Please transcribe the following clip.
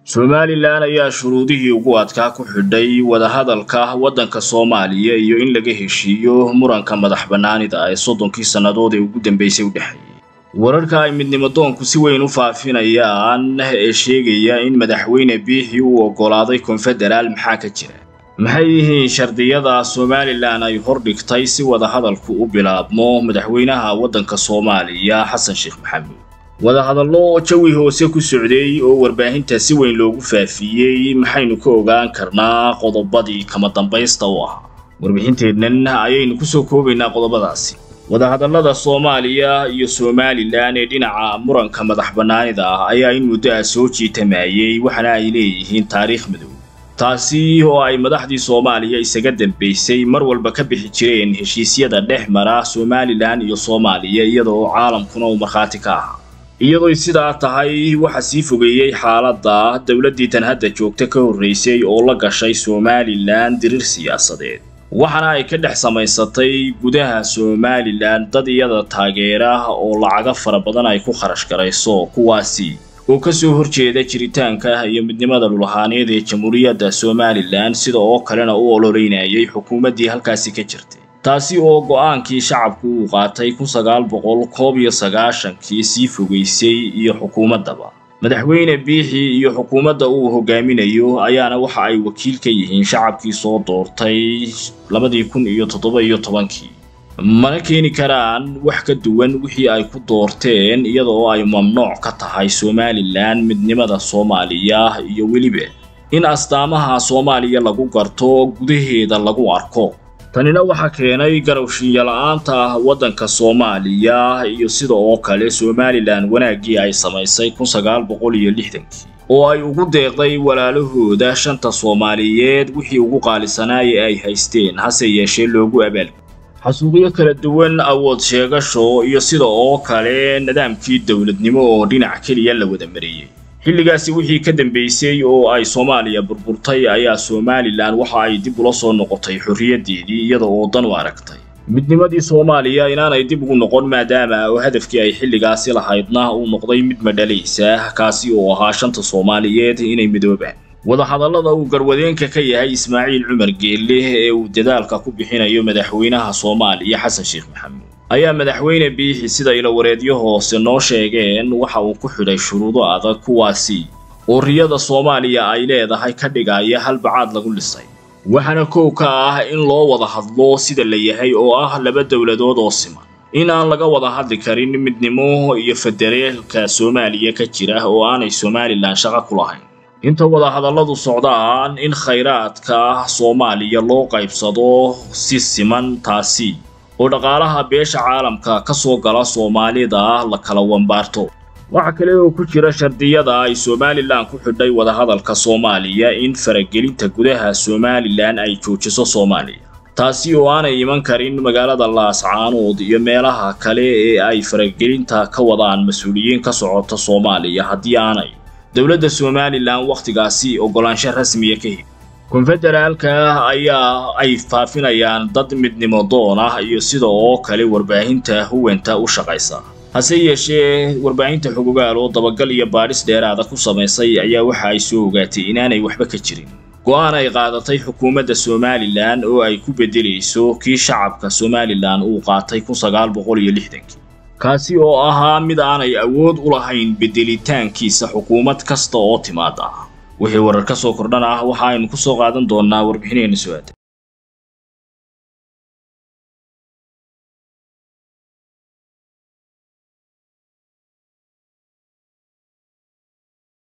somalilan ayaa shuruudihii ugu adkaa ku xidhay wadahadalka waddanka soomaaliya iyo in laga heshiiyo muranka madax bannaanida ee soddonkii sannadood ee ugu dambaysay u dhexeeyey wararka ay midnimadoonku si weyn u faafinayaan ee sheegaya in madaxweyne biixi uu oggolaaday konfederaal maxaa ka jira maxay yihiin shardiyada somalilan ay hordhigtay si wadahadalku u bilaabmo madaxweynaha waddanka soomaaliya xasan sheekh maxamuud wadahadallo jawi hoose ku socday oo warbaahinta si weyn loogu faafiyey maxaynu ka ogaan karnaa qodobadii kama dambaysta u ahaa warbixinteennan ayaynu kusoo koobaynaa qodobadaasi wadahadallada soomaaliya iyo somalilan ee dhinaca muranka madax bannaanida ah ayaa in muddo ah soo jiitamayey waxaana ay leeyihiin taariikh madow taasi oo ay madaxdii soomaaliya isaga dambaysay mar walba ka bixi jireen heshiisyada dhex mara somalilan iyo soomaaliya iyada oo caalamkuna uu markhaati ka ahaa iyadooy sidaa tahay waxaa sii fogeeyey xaaladda dowladdii tan hadda joogta ka horraysay oo la gashay somalilan dirir siyaasadeed waxaana ay ka dhex samaysatay gudaha somalilan dad iyada taageera oo lacago fara badan ay ku kharash garayso kuwaasi oo ka soo horjeeda jiritaanka iyo midnimada dhulahaaneed ee jamhuuriyadda somalilan sida oo kalena u ololeynayay xukuumaddii halkaasi ka jirtay taasi oo go'aankii shacabku uu qaatay kun sagaal boqol koob iyo sagaashankii sii fogaysay iyo xukuumaddaba madaxweyne biixi iyo xukuumadda uu hogaaminayo ayaana waxa ay wakiil ka yihiin shacabkii soo doortay labadii kun iyo toddoba iyo tobankii mana keeni karaan wax ka duwan wixii ay ku doorteen iyada oo ay mamnuuc ka tahay somalilan midnimada soomaaliya iyo weliba in astaamaha soomaaliya lagu garto gudaheeda lagu arko tanina waxaa keenay garowshiinyala-aanta waddanka soomaaliya iyo sida oo kale somalilan wanaaggii ay samaysay kun sagaal boqol iyo lixdankii oo ay ugu deeqday walaalahooda shanta soomaaliyeed wixii ugu qaalisanaaya ay haysteen hase yeeshee loogu abaal xasuuqyo kala duwan awood sheegasho iyo sida oo kale nidaamkii dowladnimo oo dhinac keliya la wada mariyey xilligaasi wixii ka dambaysay oo ay soomaaliya burburtay ayaa somalilan waxa ay dib ula soo noqotay xorriyaddeedii iyada oo dan u aragtay midnimadii soomaaliya inaanay dib ugu noqon maadaama oo hadafkii ay xilligaasi lahaydna uu noqday mid madhalaysa kaasi oo ahaa shanta soomaaliyeed inay midoobaan wadahadallada uu garwadeenka ka yahay ismaaciil cumar geelle ee uu dadaalka ku bixinayo madaxweynaha soomaaliya xasan sheekh maxamuud ayaa madaxweyne biixi sida ilawareedyo hoose noo sheegeen waxa uu ku xidhay shuruudo adag kuwaasi oo riyada soomaaliya ay leedahay ka dhigaya halbacaad lagu dhisay waxaana kow ka ah in loo wada hadlo sida la yahay oo ah laba dowladood oo siman in aan laga wada hadli karin midnimo iyo federeelka soomaaliya ka jira oo aanay somalilan shaqo ku lahayn inta wadahadalladu socdaan in khayraadka soomaaliya loo qaybsado si siman taasi oo dhaqaalaha beesha caalamka ka soo gala soomaalida la kala wambaarto waxaa kale oo ku jira shardiyada ay somalilan ku xidhay wadahadalka soomaaliya in faragelinta gudaha somalilan ay joojiso soomaaliya taasi oo aanay iman karin magaalada laascaanood iyo meelaha kale ee ay faragelinta ka wadaan mas-uuliyiin ka socota soomaaliya haddii aanay dowladda somalilan wakhtigaasi oggolaansho rasmiya ka heli konfederaalka ayaa ay faafinayaan dad midnimo doon ah iyo sida oo kale warbaahinta huwanta u shaqaysa hase yeeshee warbaahinta xogogaal oo dabagal iyo baadhis dheeraada ku samaysay ayaa waxa ay soo ogaatay inaanay waxba ka jirin go'aan ay qaadatay xukuumadda somalilan oo ay ku beddelayso kii shacabka somalilan uu qaatay kun sagaal boqol iyo lixdankii kaasi oo ahaa mid aanay awood u lahayn beddelitaankiisa xukuumad kasta oo timaada wixii warar ka soo kordhan ah waxa aynu ku soo qaadan doonnaa warbixinayna su-aada